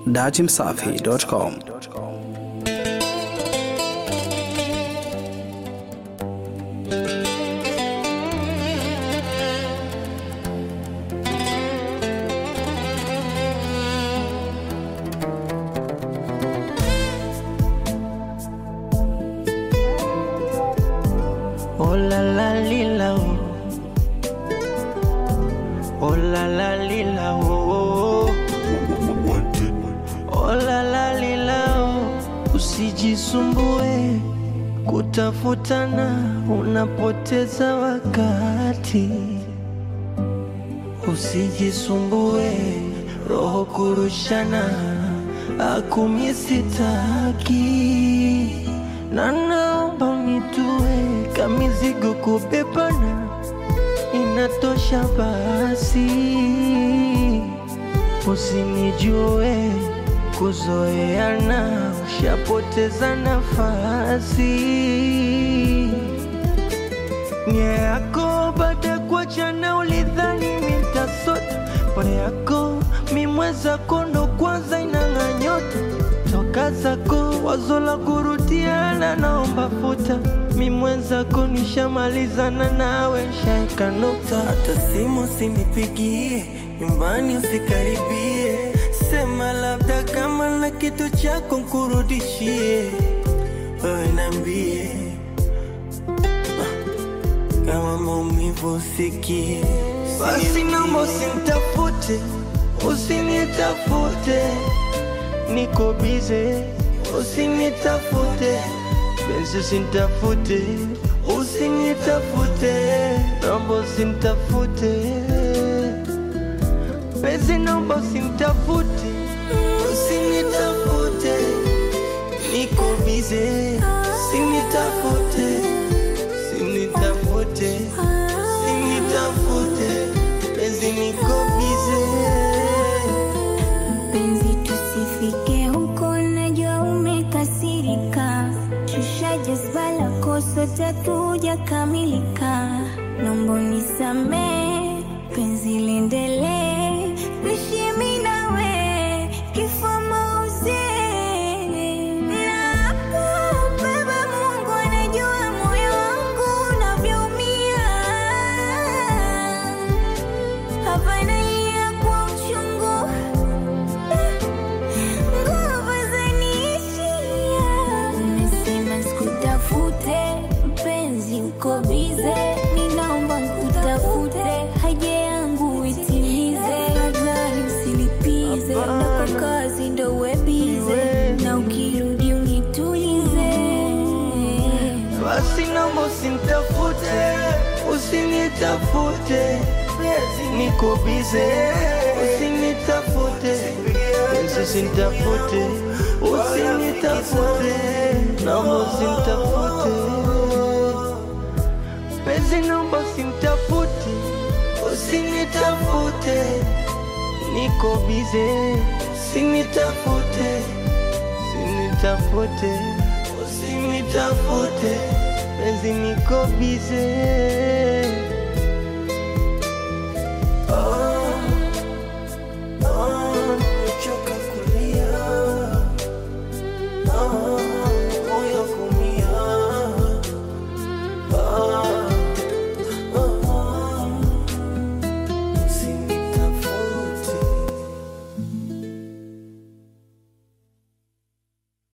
datimsafi.com. Oh la la lila oh. Oh la la lila oh. Oh la la lila oh. Usijisumbue kutafutana, unapoteza wakati. Usijisumbue roho kurushana, akumi sitaki na naomba unitue kamizigo kubebana, inatosha basi. Usinijue kuzoeana, ushapoteza nafasi. Nia yako baada ya kuachana, ulidhani mitasota pole yako mimweza kondo kwanza inang'a nyota toka zako wazo la kurudiana, naomba futa mimwenzako, nishamalizana nawe, nshaeka nukta. Hata simu sinipigie, nyumbani usikaribie, sema labda kama na kitu chako nkurudishie, wewe nambie kama maumivu usikie, basi naomba usinitafute, usinitafute, niko bize, usinitafute, benzi usinitafute, usinitafute, naomba usinitafute, benzi naomba usinitafute, usinitafute, niko bize, usinitafute, usinitafute, usinitafute, benzi niko bize. Penzi, tusifike huko, najua umekasirika. Shusha jazba lako, sote tujakamilika. Naomba unisamee, penzi liendelee, tuishi mimi nawe, kifo mauzi. Nakubeba, Mungu anajua moyo wangu unavyoumia. Hapa nalia kwa uchungu nguvu zaniishia. Umesema sikutafute, mpenzi uko bize, ninaomba nkutafute, haja yangu itimize, afadhali usilipize, na kwa kazi ndo uwe bize, na ukirudi unitulize. Basi naomba usinitafute, usinitafute, niko bize, usinitafute, Yesu usinitafute, usinitafute, naomba usinitafute, penzi naomba usinitafute, usinitafute, niko bize, usinitafute, usinitafute, usinitafute, penzi niko bize.